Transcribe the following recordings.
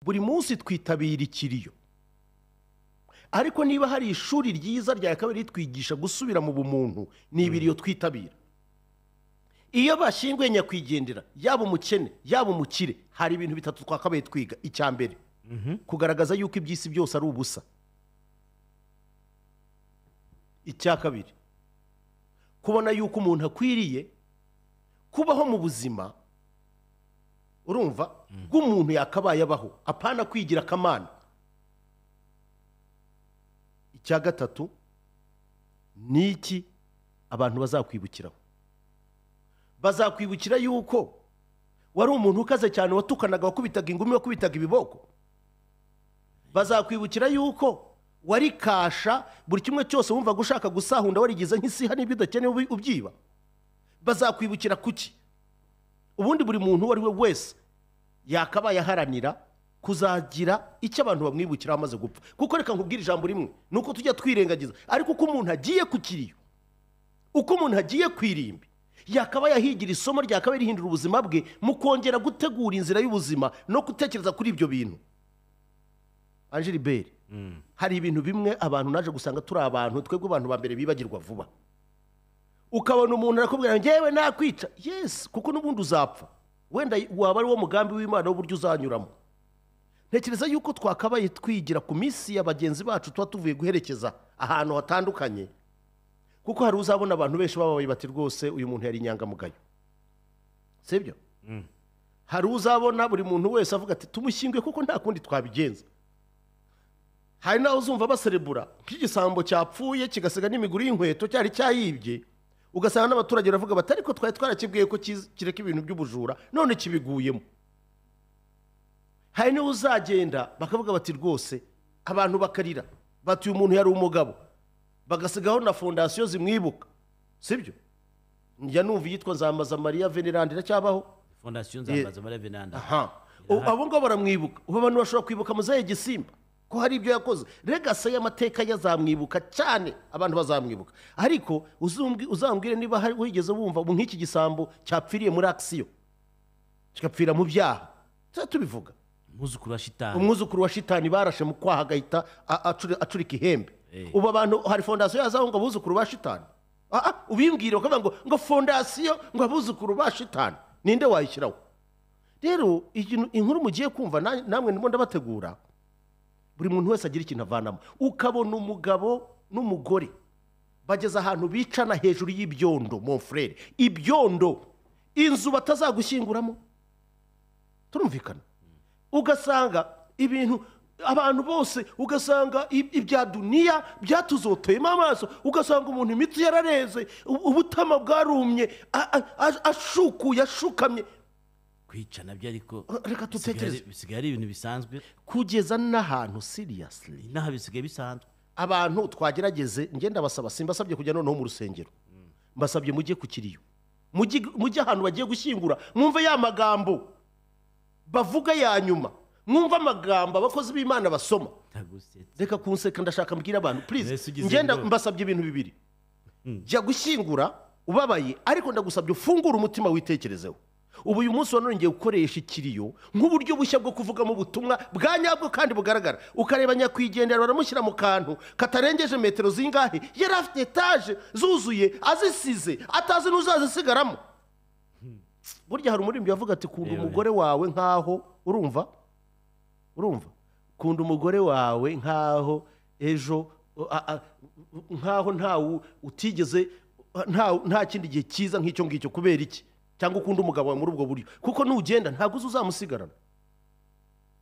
buri munsi twitabira ikiriyo ariko niba hari ishuri ryiza rya kabiri ritwigisha gusubira mu bumuntu ni ibiriyo twitabira iyo bashyinguye nyakwigendera yaba umukene yaba umukire hari ibintu bitatu twakabaye twiga icya mbere kugaragaza yuko iby'isi byose ari ubusa icya kabiri kubona yuko umuntu akwiriye kubaho mu buzima urumva bw'umuntu yakabaye abaho apana kwigira akamana icya gatatu ni iki abantu bazakwibukiraho bazakwibukira yuko wari umuntu ukaze cyane watukanaga wakubitaga ingumi wakubitaga ibiboko bazakwibukira yuko wari kasha buri kimwe cyose wumvaga ushaka gusahunda warigize nk'isiha n'ibyo udakeneye ubi- ubyiba bazakwibukira kuki ubundi buri muntu uwo ari we wese yakabaye aharanira kuzagira icyo abantu bamwibukiraho amaze gupfa kuko reka nkubwire ijambo rimwe ni uko tujya twirengagiza ariko uko umuntu agiye ku kiriyo uko umuntu agiye ku irimbi yakabaye ahigira isomo ryakabaye rihindura ubuzima bwe mu kongera gutegura inzira y'ubuzima no gutekereza kuri ibyo bintu angeliberi hari ibintu bimwe abantu naje gusanga turi abantu twebwe abantu ba mbere bibagirwa vuba ukabona umuntu arakubwira ngewe nakwica yesi kuko n'ubundi uzapfa wenda waba ari wo mugambi w'imana w'uburyo uzanyuramo ntekereza yuko twakabaye twigira ku minsi ya bagenzi bacu tuba tuvuye guherekeza ahantu hatandukanye kuko hari uzabona abantu benshi bababaye bati rwose uyu muntu yari inyangamugayo sibyo hari uzabona buri muntu wese avuga ati tumushyinguye kuko nta kundi twabigenza hari n'aho uzumva baserebura nk'igisambo cyapfuye kigasiga n'imiguru y'inkweto cyari cyayibye ugasanga n'abaturage baravuga bati ariko twari twarakibwiye ko kiz- kireka ibintu by'ubujura none kibiguyemo hari niba uzagenda bakavuga bati rwose abantu bakarira bati uyu muntu yari umugabo bagasigaho na fondasiyo zimwibuka sibyo njya numva iyitwa nzamaza mariya venerandi iracyabaho fondasiyo nzambaza muri venanda aha Ubu- abo ngabo baramwibuka ubu abantu bashobora kwibuka muzehe gisimba ko hari ibyo yakoze regasi y'amateka ye azamwibuka cyane abantu bazamwibuka ariko uzumbwi- uzambwire niba hari wigeze wumva ubu nk'iki gisambo cyapfiriye muri akisiyo kigapfira mu byaha tujya tubivuga umwuzukuru wa shitani umwuzukuru wa shitani barashe mu kwaha agahita a- acuri- acurika ihembe Eh. ubu abantu hari fondasiyo yazaho ngo abuzukuru ba shitani Ah, ah, ubimbwire bakavuga ngo ngo fondasiyo ngo abuzukuru ba shitani ninde wayishyiraho rero ikintu- inkuru mugiye kumva na- namwe ndimo ndabategura buri muntu wese agira ikintu avanamo ukabona umugabo n'umugore bageze ahantu bicana hejuru y'ibyondo mon frere ibyondo inzu batazagushyinguramo turumvikana ugasanga ibintu abantu bose ugasanga i- ibya duniya byatuzoteyemo amaso ugasanga umuntu imitsi yarareze u- ubutama bwarumye a- a- a- ashukuye ashukamye kwica nabyo ariko Reka bisigaye dutekereze. ari- bisigaye ari ibintu bisanzwe kugeza n'ahantu seriously inaha bisigaye bisanzwe abantu twagerageze ngenda basaba simbasabye kujya noneho mu rusengero mbasabye mujye ku kiriyo mujye mujye ahantu bagiye gushyingura mwumve ya magambo bavuga ya nyuma mwumve amagambo abakozi b'imana basoma ndagusetsa reka kunseka ndashaka mbwira abantu Mbese please ugize ngenda ngo- mbasabye ibintu bibiri jya gushyingura ubabaye ariko ndagusabye ufungure umutima witekerezeho ubu uyu munsi wa none ngiye gukoresha ikiriyo nk'uburyo bushya bwo kuvugamo ubutumwa bwa nyabwo kandi bugaragara ukareba nyakwigendera baramushyira mu kantu katarengeje metero zingahe yari afite etaje zuzuye azisize atazi n'uzazisigaramo burya hari umuririmbyi wavuga ati kunda Yewe. umugore wawe nk'aho urumva urumva kunda umugore wawe nk'aho ejo a- a- nk'aho ntawe utigeze nta- nta kindi gihe cyiza nk'icyo ngicyo kubera iki cyangwa ukunda umugabo wawe muri ubwo buryo kuko nugenda ntabwo uzi uzamusigarana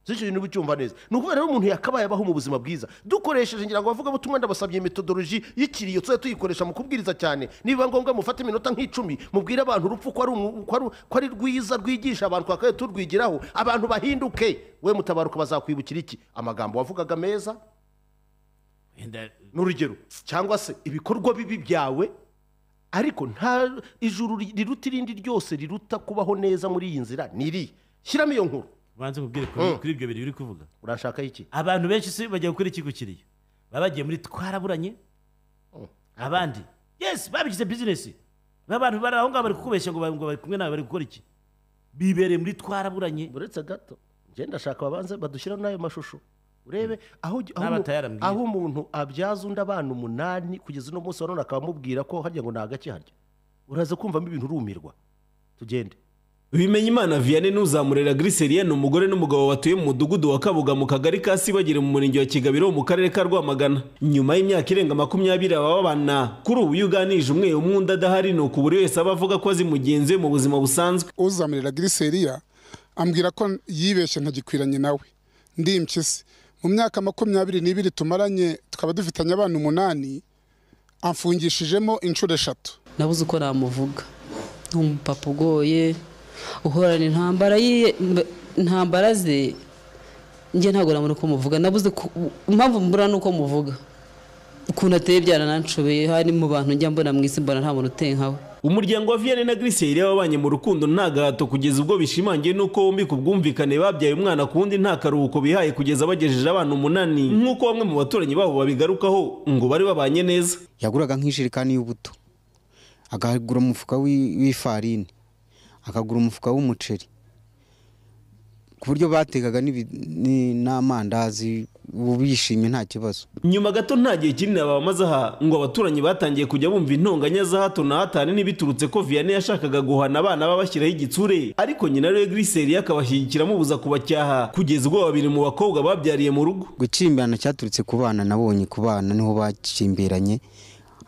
zicyo bintu ucyumva neza ni ukubera rero umuntu yakabaye abaho mu buzima bwiza dukoresheje ngira ngo abavugabutumwa ndabasabye metodoloji y'ikiriyo tujya tuyikoresha mu kubwiriza cyane nibiba ngombwa mufate iminota nk'icumi mubwire abantu urupfu ko ari umu- ko ari- ko ari rwiza rwigisha abantu twakabaye turwigiraho abantu bahinduke we mutabaruka bazakwibukira iki amagambo wavugaga meza wenda n'urugero cyangwa se ibikorwa bibi byawe ariko nta ijuru riruta irindi ryose riruta kubaho neza muri iyi nzira ni irihe shyiramo iyo nkuru ubanze nkubwire kuri kuri ibyo bintu biri kuvuga urashaka iki abantu benshi si bajya gukora iki gukiriya baba bagiye muri twaraburanye abandi yesi babigize bizinesi abantu bari aho ngaho bari kukubeshya ngo ba- ngo bari kumwe nawe bari gukora iki bibereye muri twaraburanye uretse gato njye ndashaka babanze badushyiraho n'ayo mashusho urebe aho aho N'aba umu- atayarambwiye. aho umuntu abyaza undi abana umunani kugeza uno munsi wa none akaba amubwira ko harya ngo ni agake harya uraza kumvamo ibintu urumirwa tugende bimenye imana vianney n'uzamurera giriseriyene umugore n'umugabo batuye mu mudugudu wa kabuga mu kagari ka sibagire mu murenge wa kigabiro mu karere ka rwamagana nyuma y'imyaka irenga makumyabiri aba babana kuri ubu iyo uganirije umwe umwe undi adahari ni uko buri wese aba avuga ko azi mugenzi we mu buzima busanzwe uzamirira giriseriya ambwira ko yibeshye ntagikwiranye nawe ndi impyisi mu myaka makumyabiri n'ibiri tumaranye tukaba dufitanye abana umunani amfungishijemo inshuro eshatu nabuze uko namuvuga ni umupapa ugoye uhorana intambara ye mb- intambara ze njye ntabwo nabona uko muvuga nabuze ku- impamvu mbura ni uko muvuga ukuntu ateye byarananshobeye hari mu bantu njya mbona mu isi mbona nta muntu uteye nkawe umuryango wa vianney na giriseriyene wabanye mu rukundo nta gahato kugeza ubwo bishimangiye n'uko bombi ku bwumvikane babyaye umwana ku wundi nta karuhuko bihaye kugeza bagejeje abana umunani nk'uko bamwe mu baturanyi babo babigarukaho ngo bari babanye neza yaguraga nk'ijerekani y'ubuto akagura umufuka w'i- w'ifarini akagura umufuka w'umuceri ku buryo batekaga n'ibi- ni- n'amandazi ubu bishimye nta kibazo nyuma gato nta gihe kinini abamaze aha ngo abaturanyi batangiye kujya bumva intonganya za hato na hatane n'ibiturutse ko vianney yashakaga guhana abana babashyiraho igitsure ariko nyina rero griseri akabashyigikira amubuza kubacyaha kugeza ubwo babiri mu bakobwa babyariye mu rugo gukimbirana cyaturutse ku bana nabonye ku bana niho bakimbiranye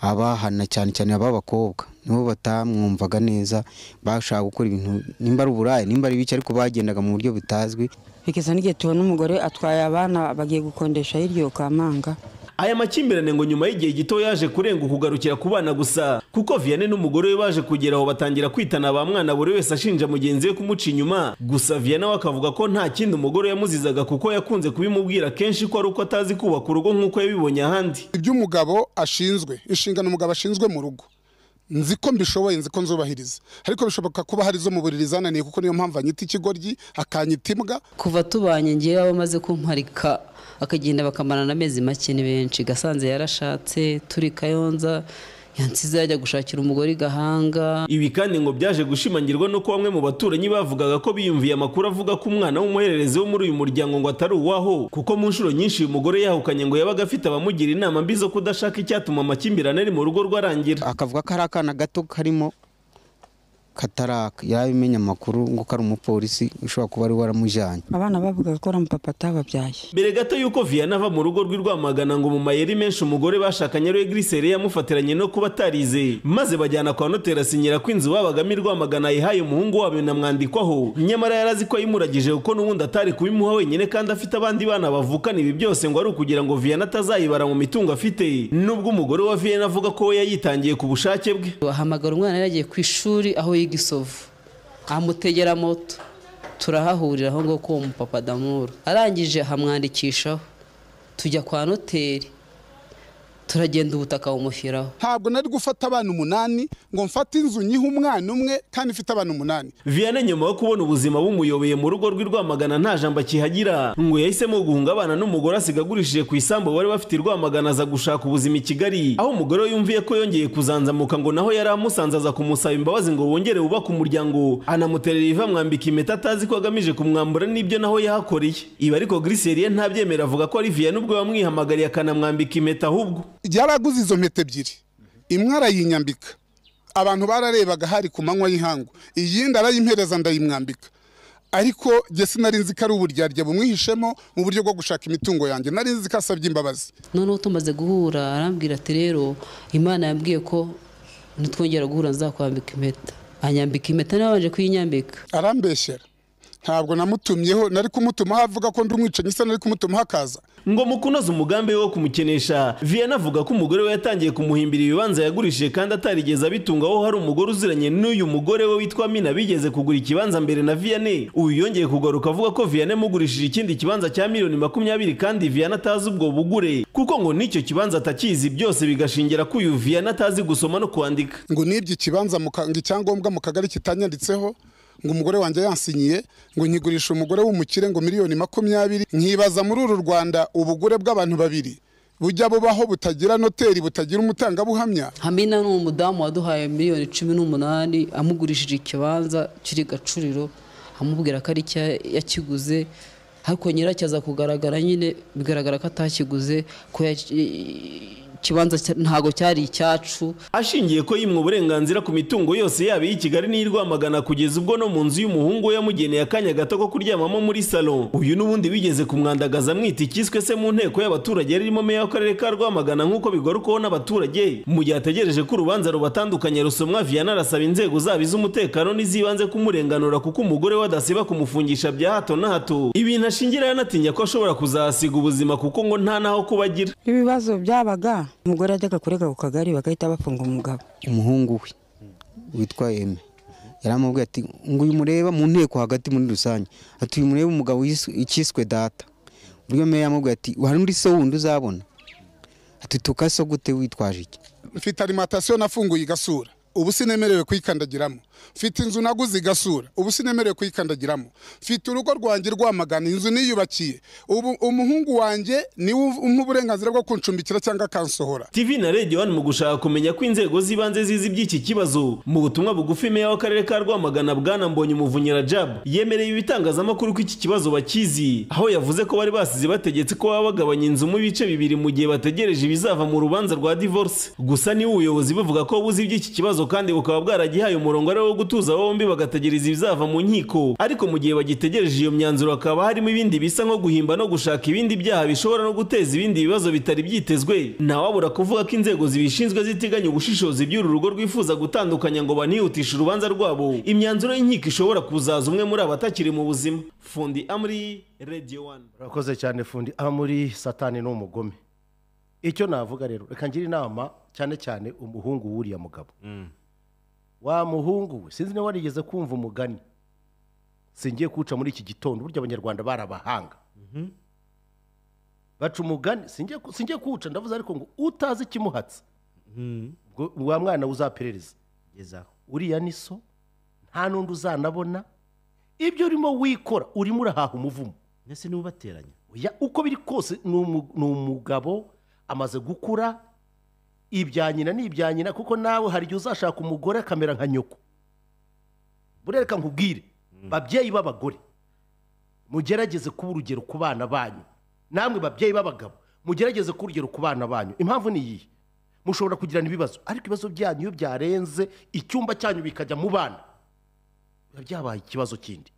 abahana cyane cyane ab'abakobwa nibo batamwumvaga neza bashaka gukora ibintu nimba ari uburaya nimba ari ibiki ariko bagendaga mu buryo butazwi bigeza n'igihe tubona umugore atwaye abana bagiye gukondesha hirya Kamanga aya makimbirane ngo nyuma y'igihe gito yaje kurenga kugarukira ku bana gusa kuko vianney n'umugore we baje kugera aho batangira kwitana ba mwana buri wese ashinja mugenzi we kumuca inyuma gusa vianney we akavuga ko nta kindi umugore yamuzizaga kuko yakunze kubimubwira kenshi ko ari uko atazi kubaka urugo nk'uko yabibonye ahandi ibyo umugabo ashinzwe inshingano umugabo ashinzwe mu rugo nzi ko mbishoboye nzi ko nzubahiriza ariko bishoboka kuba hari izo mu buriri zananiye kuko niyo mpamvu anyita ikigoryi akanyita imbwa kuva tubanye ngewe aba amaze kumparika akagenda bakamarana amezi make ni benshi gasanze yarashatse turi kayonza yansize yajya gushakira umugore i gahanga Ibi kandi ngo byaje gushimangirwa nuko bamwe mu baturanyi bavugaga ko biyumviye amakuru avuga ko umwana w'umuhererezi wo muri uyu muryango ngo atari uwaho kuko mu nshuro nyinshi uyu mugore yahukanye ngo yabaga afite abamugira inama mbi zo kudashaka icyatuma amakimbirane ari mu rugo rwarangira akavuga ko hari akana gato karimo kataraka yarabimenya amakuru ngo ko ari umupolisi ushobora kuba ari waramujyanye abana bavugaga ko ramupapa atababyaye mbere gato y'uko vianney ava mu rugo rw'i rwamagana ngo mu mayeri menshi umugore bashakanye ariwe griseri yamufatiranye no kuba atarize maze bajyana kwa noteri asinyira ko inzu babagamo i rwamagana yihaye umuhungu wabo inamwandikwaho nyamara yari azi ko yimuragije kuko n'ubundi atari kubimuha wenyine kandi afite abandi bana bavukana ibi byose ngo ari ukugira ngo vianney atazayibara mu mitungo afite nubwo umugore wa vianney avuga ko we yayitangiye ku bushake bwe bahamagara umwana yari yagiye ku ishuri aho yiga isovu amutegera moto turahahurira aho ngaho k'uwo mupapa damuru arangije ahamwandikishaho tujya kwa noteri turagenda ubutaka bumushyiraho ntabwo nari gufata abana umunani ngo mfate inzu nyihe umwana umwe kandi ifite abana umunani vianney nyuma yo kubona ubuzima bumuyobeye mu rugo rw'i rwamagana nta jambo akihagira ngo yahisemo guhunga abana n'umugore asiga agurishije ku isambu bari bafite i rwamagana aza gushaka ubuzima i kigali aho umugore we yumviye ko yongeye kuzanzamuka ngo naho yari amusanze aza kumusaba imbabazi ngo bongere bubake umuryango anamuterera iva amwambika impeta atazi ko agamije kumwambura n'ibyo naho yahakoreye ibi ariko griseriye ntabyemera avuga ko ari vianney ubwo yamwihamagariye akanamwambika impeta ahubwo yaraguze izo mpeta ebyiri imwe arayinyambika abantu bararebaga hari ku manywa y'ihangu iyindi arayimpereza ndayimwambika ariko jye sinari nzi ko ari uburyarya bumwihishemo mu buryo bwo gushaka imitungo yanjye nari nzi ko asabye imbabazi noneho tumaze guhura arambwira ati rero imana yambwiye ko nitwongera guhura nzakwambika impeta anyambika impeta nawe abanje kuyinyambika arambeshyera ntabwo namutumyeho nari kumutumaho avuga ko ndi umwicanyi isa nari kumutumaho akaza ngo mu kunoza umugambi we wo kumukenesha vianney avuga ko umugore we yatangiye kumuhimbira ibibanza yagurishije kandi atarigeze abitunga aho hari umugore uziranye n'uyu mugore we witwa mina bigeze kugura ikibanza mbere na vianney uyu yongeye kugaruka avuga ko vianney amugurishije ikindi kibanza cya miliyoni makumyabiri kandi vianney atazi ubwo bugure kuko ngo n'icyo kibanza atakizi byose bigashingira ko uyu vianney atazi gusoma no kwandika ngo nibye ikibanza mu ka- ngo icyangombwa mu kagari kitanyanditseho ngo umugore wanjye yansinyiye ngo nkigurisha umugore w'umukire ngo miliyoni makumyabiri nkibaza muri uru rwanda ubugure bw'abantu babiri bujya bubaho butagira noteri butagira umutangabuhamya hamina ni umudamu waduhaye miliyoni cumi n'umunani amugurishije ikibanza kiri gacuriro amubwira ko ari cyo yakiguze ariko nyiracyo aza kugaragara nyine bigaragara ko atakiguze ko ya- ikibanza cya- ntago cyari icyacu ashingiye ko yimwe uburenganzira ku mitungo yose yaba iyi Kigali n'iyi Rwamagana kugeza ubwo no mu nzu y'umuhungu we yamugeneye akanya gato ko kuryamamo muri salo uyu n'ubundi wigeze kumwandagaza amwita icyiswe se mu nteko y'abaturage yari irimo meya w'akarere ka Rwamagana nk'uko bigarukaho n'abaturage mu gihe ategereje ko urubanza rubatandukanye rusomwa Vianney arasaba inzego zaba iz'umutekano n'izibanze kumurenganura kuko umugore we adasiba kumufungisha bya hato na hato ibintu ashingira yanatinya ko ashobora kuzahasiga ubuzima kuko ngo nta n'aho kuba agira ibibazo byabaga umugore yajyaga kurega ku kagari bagahita bafunga umugabo umuhungu we witwa eme yaramubwiye ati ngo uyu mureba mu nteko hagati muri rusange ati uyu mureba umugabo yiswe- icyiswe data buriya meya yamubwiye ati hari undi so wundi uzabona ati tukaso gute witwaje iki mfite alimantasiyo nafunguye igasura ubu sinemerewe kuyikandagiramo mfite inzu naguze igasura ubu sinemerewe kuyikandagiramo mfite urugo rwanjye rwamagana inzu niyubakiye ubu umuhungu wanjye niwe umpa uburenganzira bwo kuncumbikira cyangwa akansohora TV na Radio One mu gushaka kumenya ko inzego z'ibanze zizi iby'iki kibazo mu butumwa bugufi meya w'akarere ka Rwamagana bwana Mbonye Umuvunyi Rajab yemereye ibitangazamakuru ko iki kibazo bakizi aho yavuze ko bari basize bategetse ko baba bagabanya inzu mu bice bibiri mu gihe bategereje ibizava mu rubanza rwa divorce gusa niwe ubuyobozi buvuga ko buzi iby'iki kibazo kandi bukaba bwaragihaye umurongo ari wo gutuza bombi bagategereza ibizava mu nkiko ariko mu gihe bagitegereje iyo myanzuro hakaba harimo ibindi bisa nko guhimba no gushaka ibindi byaha bishobora no guteza ibindi bibazo bitari byitezwe ntawabura kuvuga ko inzego zibishinzwe ziteganya ubushishozi by'uru rugo rwifuza gutandukanya ngo banihutishe urubanza rwabo imyanzuro y'inkiko ishobora kuzaza umwe muri abatakiri mu buzima fundi amri radio one urakoze cyane fundi aba muri satani ni umugome icyo navuga rero reka ngira inama cyane cyane umuhungu w'uriya mugabo wa muhungu we sinzi niba warigeze kumva umugani singiye kuwuca muri iki gitondo burya abanyarwanda barabahanga baca umugani singiye ku- singiye kuwuca ndavuze ariko ngo utazi ikimuhatse ubwo wa mwana uzaperereza gezaho uriya ni so nta n'undi uzanabona ibyo urimo wikora urimo urahaha umuvumo ndetse n'ubateranya Oya, uko biri kose ni umu- ni umugabo amaze gukura ibya nyina ni ibya nyina kuko nawe hari igihe uzashaka umugore akamera nka nyoko burereka nkubwire babyeyi b'abagore mugerageze kuba urugero ku bana banyu namwe babyeyi b'abagabo mugerageze kuba urugero ku bana banyu impamvu ni iyihe mushobora kugirana ibibazo ariko ibibazo byanyu iyo byarenze icyumba cyanyu bikajya mu bana biba byabaye ikibazo kindi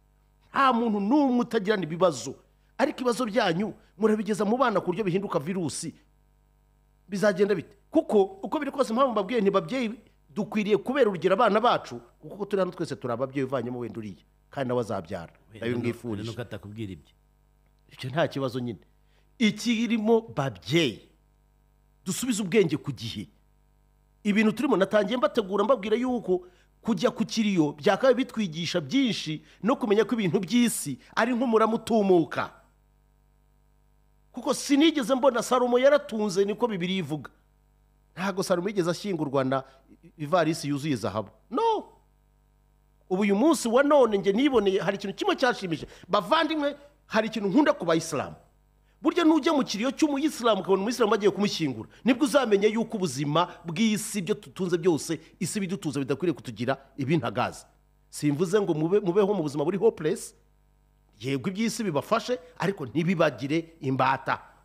nta muntu n'umwe utagirana ibibazo ariko ibibazo byanyu murabigeza mu bana ku buryo bihinduka virusi bizagenda bite kuko uko biri kose impamvu mbabwiye ntibabyeyi dukwiriye kubera urugero abana bacu kuko uko turi hano twese turi ababyeyi uvanyemo wenda uriye kandi nawe azabyara nayo ngifurije nuko atakubwira ibyo icyo nta kibazo nyine ikirimo babyeyi dusubize ubwenge ku gihe ibintu turimo natangiye mbategura mbabwira yuko kujya ku kiriyo byakabaye bitwigisha byinshi no kumenya ko ibintu by'isi ari nk'umurama utumuka kuko sinigeze mbona salomo yaratunze niko bibiri ivuga ntabwo salomo yigeze ashyingurwa na ivarisi yuzuye zahabu no ubu uyu munsi wa none njye niboneye hari ikintu kimwe cyashimije bavandimwe hari ikintu nkunda ku bayisilamu burya nujya mu kiriyo cy'umuyisilamu ukabona umuyisilamu bagiye kumushyingura nibwo uzamenya yuko ubuzima bw'isi ibyo dutunze byose isi ibidutuza bidakwiriye kutugira ibintagazi simvuze ngo mube mubeho mu buzima buri hopeless yego iby'isi bibafashe ariko ntibibagire imbata